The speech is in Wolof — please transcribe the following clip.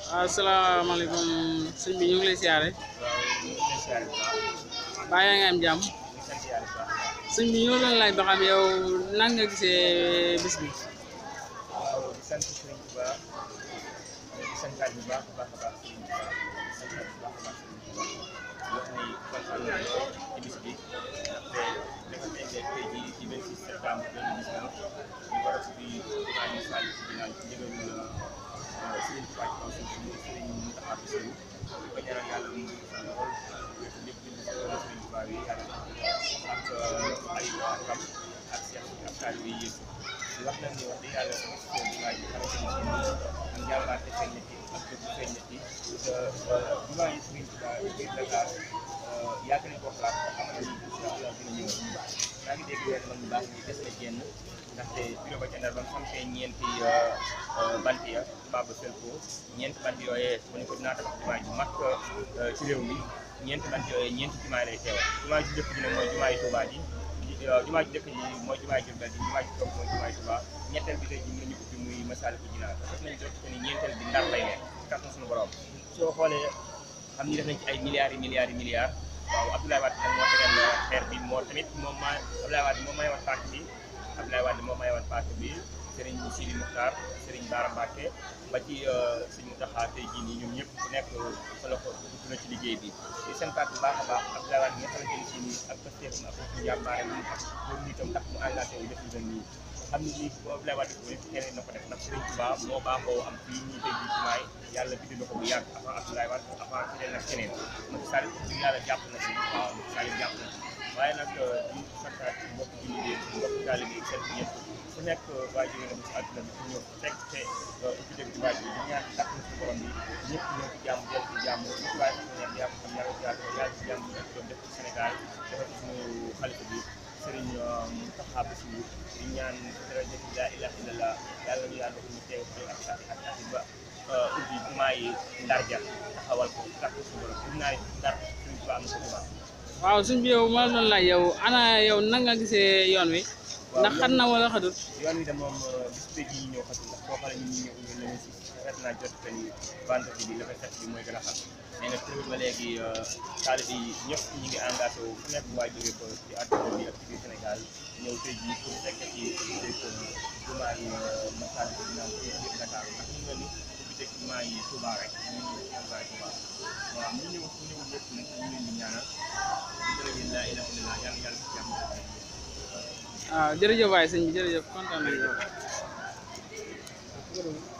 waaw asalaamaaleykum sëñ bi ñu ngi lay siyaare waaw ñu ngi lay siyaare bu baax baa yaa ngi am jàmm ñu ngi sant yàlla bu baax a baax. sëñ bi ñu doon laaj ba xam yow nan nga gisee bis bi waaw di sant Sëriñ Tuba di santaat bu baax a baax a baax Sëriñ Tuba di santaat bu baax a baax Sëriñ Tuba wax ni kontaan naa lool ci bis bi ndaxte dafa mel ne tey jii ci 26 septembre 2019 ñu war a ubbi jumaa yi Sall ci ginnaaw ci ndigalu Sëriñ Tuba ci kaw suuf si Sëriñ Mountakha Bassirou di ko ñaanal yàlla mu ngi sant lool lépp lépp di ko Sëriñ Tuba yi yàlla ak ay rakam ak Cheikh ak taalibe yi yëpp di wax nag ni wax dëgg yàlla sama si jumaa ji xamante ni si nii am jàmbaarte feeñ na ci ak dëgg feeñ na ci te jumaa yi Sëriñ Tuubaa biir Dakar yàgg nañ ko xalaat ba xamal ni incha allah dina ñëw maa ngi dégg weer man bu baax ni des na génn ndaxte bureau ba ca Ndar ba mu sampee ñeenti bant ya tubaab ba fel ko ñeenti bant yooyee mu ne ko dinaa tabax jumaa ju mag ci réew mi ñeenti bant yooyee ñeenti jumaa lay teewal jumaa ju njëkk ji nag mooy jumaa yi Tuubaa ji waaw jumaa ji njëkk ji mooy jumaa ji Jurbel ji jumaa ji toog mooy jumaa ji Tuubaa ñetteel bi tey ji mën nañu ubbi muy Masaalikul Jinaan def nañ jot ni ñeenteel bi Ndar lay nekk ci kàttan suñu borom soo xoolee xam ni def nañ ci ay milliards yi milliards yi milliards waaw Abdoulaye Wade nag moo tegal xeer bi moo tamit moom maa Abdoulaye Wade moo mayoon parti bi Abdoulaye Wade moo mayoon parti bi Serigne Sidi Mokhtar Serigne Bara Mbacké ba ci sëñ Mountakha tey jii nii ñoom ñëpp ku nekk fa la ko dugg na ci liggéey bi di seen part bu baax a baax Abdoulaye Wade nga xamante ni si nii ak pasteefam ak ak njàmbaaram ak loolu nitam tax mu engagé wu def lu mel nii xam ni lii bu Abdoulaye Wade ko def keneen na ko def ndax Serigne Touba moo baaxoo am fii ñuy tey jii jumaay yàlla bind na ko bu yàgg avant Abdoulaye Wade avant keneen ak keneen Macky Sall bi yàlla jàpp na si waaw Macky Sall jàpp na si waaye nag di santaat mbokk jullit yi mbokk taalibe yi seen ñëpp ku nekk waa jóge na ci àdduna bi ku ñëw fekk te ubbi dëgg jumaa ji di ñaan kàttan suñu borom bi ñëpp ñëw ci jàmm jël ci jàmm lu ci waaye xam ne yàlla xam yàlla ci yàlla yàlla ci jàmm nekk doon def ci Sénégal defal ci suñu xalifa bi Serigne Mountakha Bassirou di ñaan daraja la ilaha illallah yàlla ñu yàlla ñu teew ci ak ak ak ak ba ubbi jumaa yi Ndar ja taxawal ko kàttan suñu borom gis naa Ndar suñu ko am na ko jumaa waaw sëñ bi yow ma la doon laaj yow ana yow nan nga gisee yoon wi ndax xat na wala xatut yoon wi de moom bis bi ji ñëw xatul ndax boo xoolee ñun ñu ñëw ñu leen si xet naa jot que ni vendredi bi la koy set bi mooy gën a xam mais nag toujours ba léegi taalibe yi ñëpp ñu ngi engagé wu fu nekk waa jóge ko ci àdduna bi ak ci biir Sénégal ñëw tey jii pour fekk ci ubbi jumaa yi Masaalikul Jinaan ci biir Dakar ndax ñu nga ni ubbi teg jumaa yi Touba rek ñu ñëw jumaa yi Touba waaw ñu ñëw fu ñëw ñëpp nag ñu leen di ñaanal di jërëjëf laa ilaaha illallaah yàlla yàlla ci jàmm waaw jërëjëf waay sëñ bi jërëjëf kontaan nañu yow